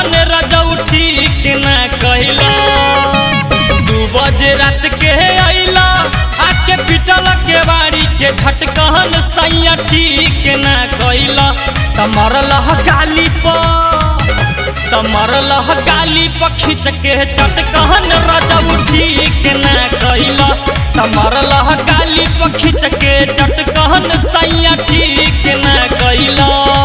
कहन रजऊ ठीक ना कैला दू बजे रात के अइला आके पिटल के बाड़ी के झटकहन सैया ठीक ना कैला तमरल गाली पर तमरल गाली पर खींच के चटकहन रजऊ ठीक ना कैला तमरल गाली पर खींच के चटकहन सैया ठीक ना कैला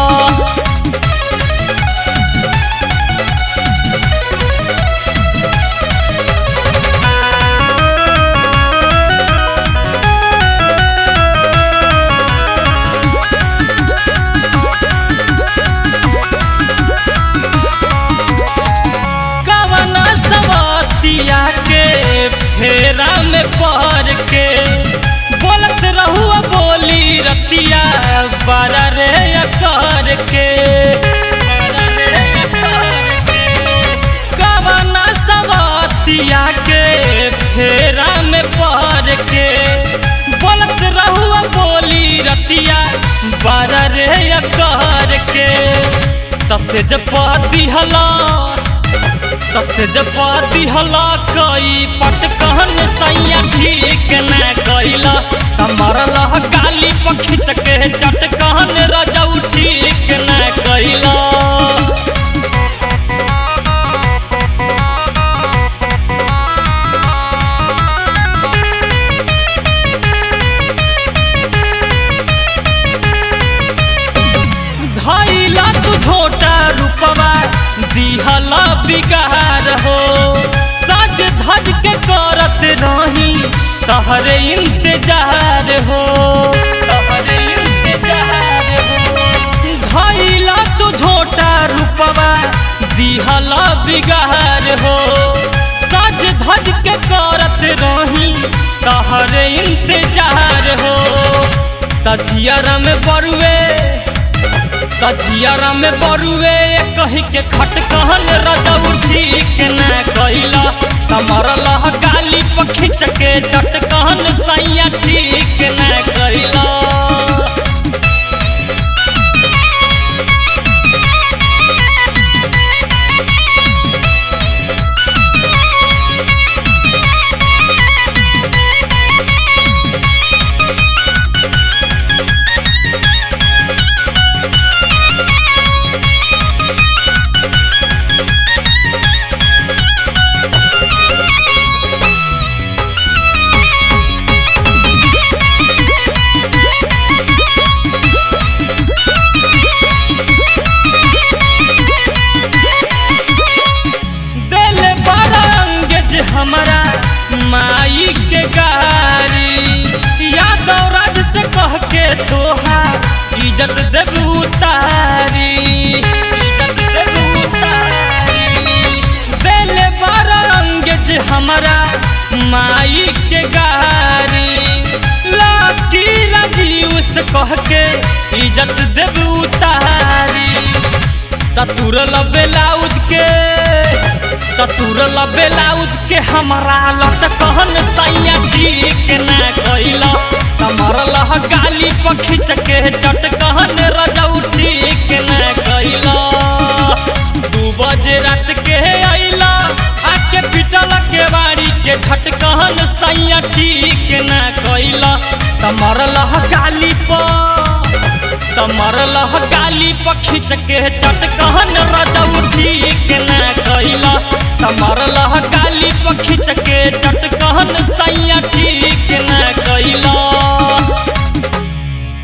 कवना सवतिया के फेरा में पहर के बोलत रहुआ बोली रतिया बारा रे कर के बारा रे अकर के। कवना सवतिया के फेरा में पहर के बोलत रहुआ बोली रतिया बारा रे कर के तसे जब दिहला तसे जब दिहला कई पटकहन सैया ठीक न कैला तमरल गाली पर खींच के चटकहन रजऊ ठीक न कैला धैला तू झोटा रूपवा दिहला बिगार हो सज धज के करत रही तहरे इंतजार हो तहरे इंतजार हो धैला तू झोटा रूपवा दिहला बिगार हो सज धज के करत रही तहरे इंतजार हो तजियारा में बरुए तजियारा में बरुए कही के खटकहन रजऊ ठीक न कैला तमरल गाली पर खींच के चटकहन सैया ठीक न कैला दिल बड़ा अंगेज हमारा माई के गारी यादव राज से कह के तोहा इज्जत देब उतारी इज्जत देब उतारी दिल बड़ा अंगेज हमारा माई के गारी लाठी राजीव से कह के इज्जत देब उतारी ततुरल बेलाउज के ततुरल बेलाउज के हमारा लटकहन सैया ठीक न कैला तमरल गाली पर खींच के चटकहन रजऊ ठीक न कैला दू बजे रात के अइला आके पिटल के बाड़ी के झटकहन सैया ठीक न कैला तमरल गाली पर तमरल गाली पर खींच के चटकहन रजऊ ठीक न कैला